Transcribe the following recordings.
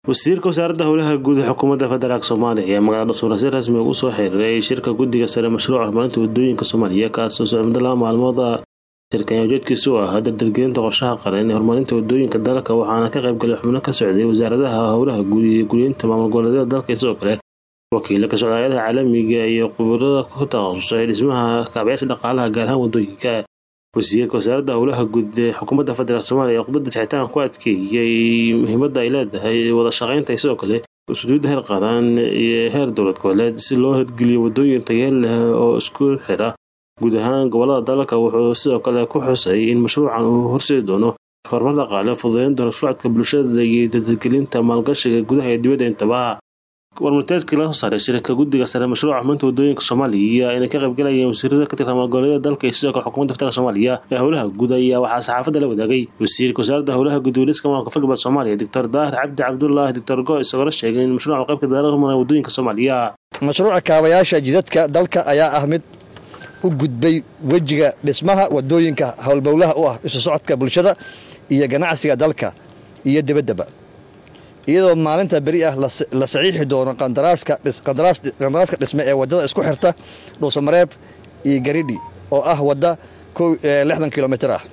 wasiirka wasaaradda howlaha guud ee xukuumadda federaalk soomaaliya ayaa magaalada dhusuura si rasmi ugu soo xiriiray shirka guddiga sare mashruuca horumarinta wadooyinka soomaaliya kaasoo socmada laba maalmooda shirkan ujeedkiisu u ahaa dardargelinta qorshaha qaran ee horumarinta wadooyinka dalka waxaana ka qaybgalay xubno ka socday wasaaradaha howlaha guud iyo guryeynta maamul goboleedyada dalka sidoo kale wakiila ka socdaayadaha caalamiga iyo khubarada ku takhasusay dhismaha kaabayaasha dhaqaalaha gaar ahaan wadooyinka wasiirka wasaaradda howlaha guud ee xukuumadda federaalk soomaaliya ee khudbadda saxitaan ku adkeeyey muhiimadda ay leedahay wada shaqaynta sidoo kale usuuliyadda heer qaran iyo heer dowlad goboleed si loo hirgeliyo wadooyin tayeel leh oo isku xira guud ahaan gobolada dalka wuxuu sidoo kale ku xusay in mashruucan uu horseedi doono horumar dhaqaale fududeyn doono shucadka bulshada iyo dadadgelinta maalgashiga gudaha iyo dibadda intaba warmurteedkii laga soo saaray shirka guddiga sare mashruuca xumaynta wadooyinka soomaaliya inay ka qaybgalayeen wasiirada ka tirsan maalgoboleedyada dalka iyo sidoo kale xukuumadda federaalk soomaaliya ee howlaha guud ayaa waxaa saxaafadda la wadaagay wasiirka wasaaradda howlaha guud weliska maamulka fal galbeed soomaaliya doctor daahir cabdi cabdulaahi doctor go isagoola sheegay in mashruuca qaybka dadaalaha horumara wadooyinka soomaaliya mashruuca kaabayaasha jidadka dalka ayaa ah mid u gudbay wejiga dhismaha wadooyinka howlbowlaha u ah isu socodka bulshada iyo ganacsiga dalka iyo dibaddaba iyadoo maalinta beri ah la saxiixi doono qandaraaska dhisme ee wadada isku xirta dhuusamareeb iyo garidhi oo ah wadda lixdan kilomitr ah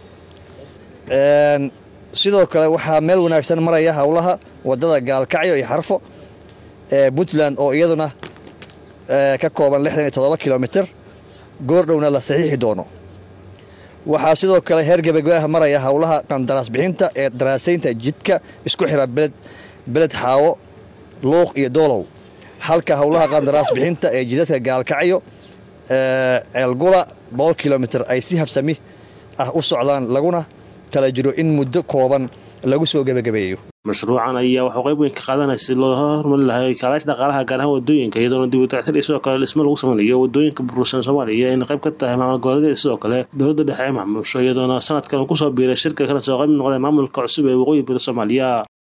sidoo kale waxaa meel wanaagsan maraya howlaha wadada gaalkacyo iyo xarfo ee puntland oo iyaduna ka kooban lixdan iyo todoba kilomitr goordhowna la saxiixi doono waxaa sidoo kale heer gebagabaha maraya howlaha qandaraas bixinta ee daraasaynta jidka isku xira beled beled xaawo luuq iyo doolow halka howlaha qandaraas bixinta ee jidadka gaalkacyo ceelgula boqol kilomitr ay si habsami ah u socdaan laguna tala jiro in muddo kooban lagu soo gebagabeeyo mashruucan ayaa waxuu qayb weyn ka qaadanaya si loo horumarin lahay kaabayaasha dhaqaalaha gaar ahaan wadooyinka iyadoona dib u dayactir iyo sidoo kale dhismo lagu sameynayo wadooyinka burbursan soomaaliya ayna qayb ka tahay maamul goboleedyada sidoo kale dowladda dhexe ee maamusho iyadoona sanadkan uu kusoo biiray shirka kana soo qayb noqday maamulka cusub ee waqooyi bari soomaaliya